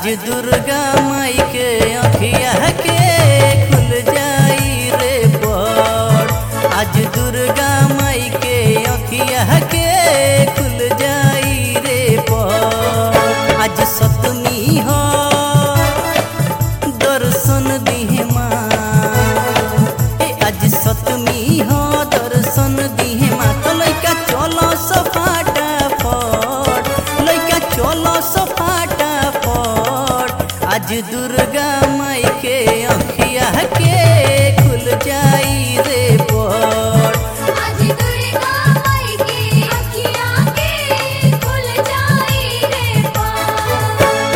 आज दुर्गा माई के अखिया के खुल जाई रे बड़ आज दुर्गा माई के अखिया के खुल जाई रे बड़ आज सतमी हो दर्शन दिहे माँ ए आज सतमी हो दर्शन दिहे माँ तो लइका चलो सफाटा फट लइका चलो सफाटा फट आज दुर्गा माई के अखिया के खुल जाई रे बड़ आज दुर्गा माई की अखियाँ के खुल जाई रे पार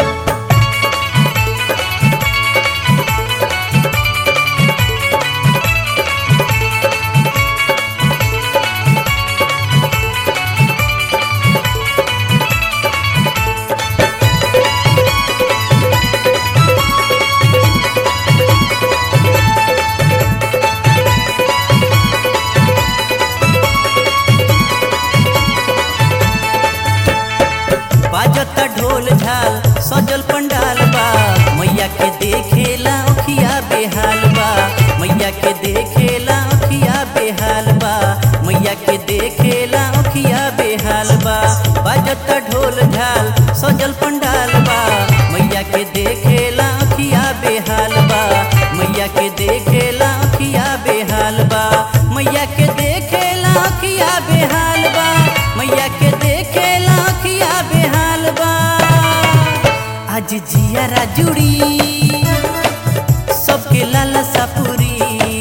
बाजता ढोल झाल सजल पंडाल बा मैया के देखेला अखिया बेहाल बा मैया के देखेला अखिया बेहाल बा मैया के देखेला अखिया बेहाल बा बाजता ढोल झाल सजल पंडाल बा मैया के देखेला अखिया बेहाल बा मैया के देखेला अखिया बेहाल बा मैया के देखेला अखिया बेहाल बा मैया के देखेला अखिया बेहाल बा आज जियारा जुड़ी सबके लालसा पूरी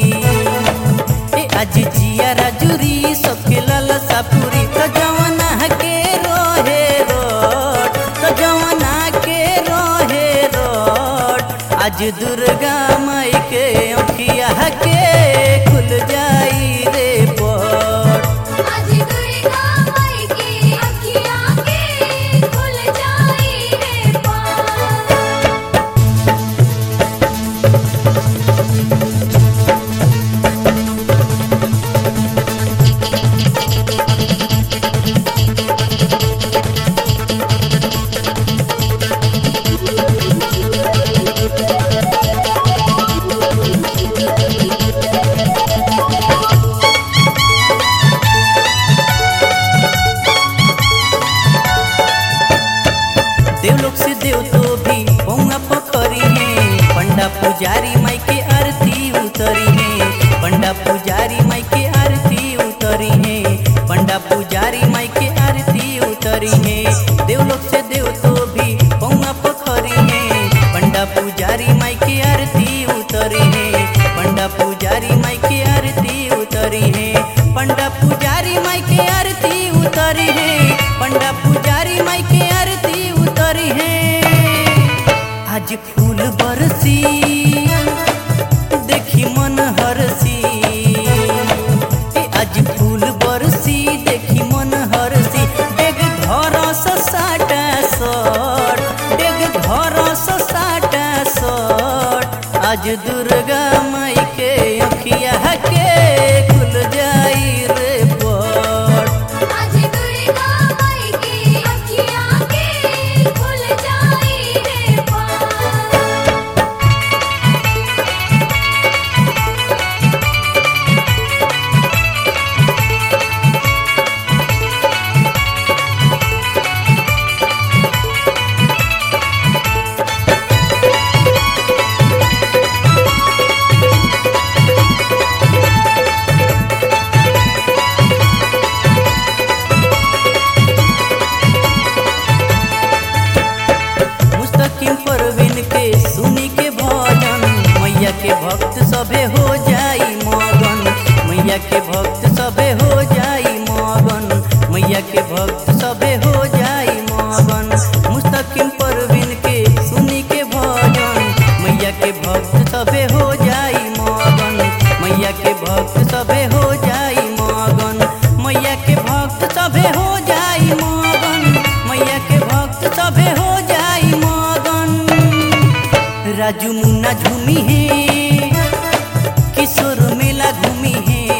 ए आज जियारा जुड़ी सबके लालसा पूरी तो जवाना के रोहे रोड तो जवाना के रोहे रोड आज दुर्गा माई के अखिया के खुल जाई रे बड़ आज दुर्गा माई की अखियाँ के खुल जाई रे पार देवलोक से देव तो भी पौआ पखरी है पंडा पुजारी माई के आरती उतरी है पंडा पुजारी माई के आरती उतरी है पंडा पुजारी माई के आरती उतरी है देवलोक से देव तो भी पौआ पखरी है पंडा पुजारी माई के आरती उतरी है पंडा पुजारी माई के आरती उतरी है पंडा पुजारी माई के आरती उतरी है पंडा पुजारी माई के आरती उतरी है आज फूल बरसी देखी मन हरसी ए आज फूल बरसी देखी मन हरसी डेग घर साटा सट डेग घर साटा सट आज दुर्गा माई के अखिया के खुल जाई रे बड़ आज दुर्गा माई की अखियाँ के खुल जाई रे पार मुस्तकिम परवीन के सुनी के भजन मैया के भक्त सभे हो जाई मगन मैया के भक्त सभे हो जाई मगन मैया के भक्त सभे हो जाई मगन मुस्तकिम परवीन के सुनी के भजन मैया के भक्त सभे हो जाई मगन मैया के भक्त सभे हो जाई मगन मैया के भक्त सभे हो जाई मगन मैया के भक्त सभे हो जाई मगन राजू मुन्ना झूमी है किशोर मेला घूमी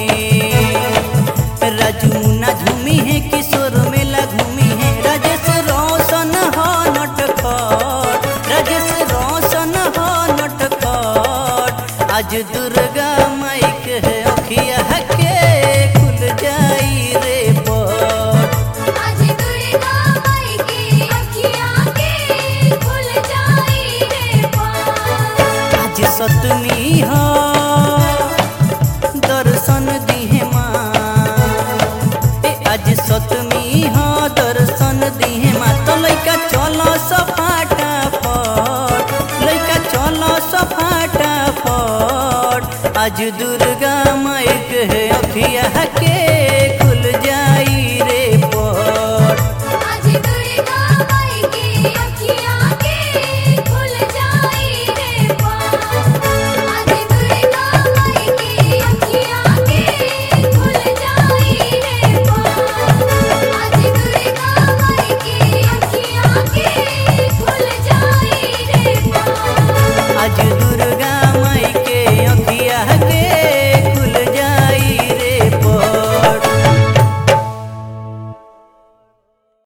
है राजू मुन्ना झूमी है किशोर मेला घूमी है राजेश रोशन हो नटखट राजेश मौसन हो नटखट आज दुर्गा माई के अखिया के खुल जाई रे पट आज दुर्गा माई की अखियाँ के खुल जाई रे पार आज सतमी हो दर्शन दिहे माँ ए आज सतमी हो दर्शन दिहे माँ तो लइका चलो सफाटा फट लइका चलो सफाटा फट आज दुर्गा माई के अखिया के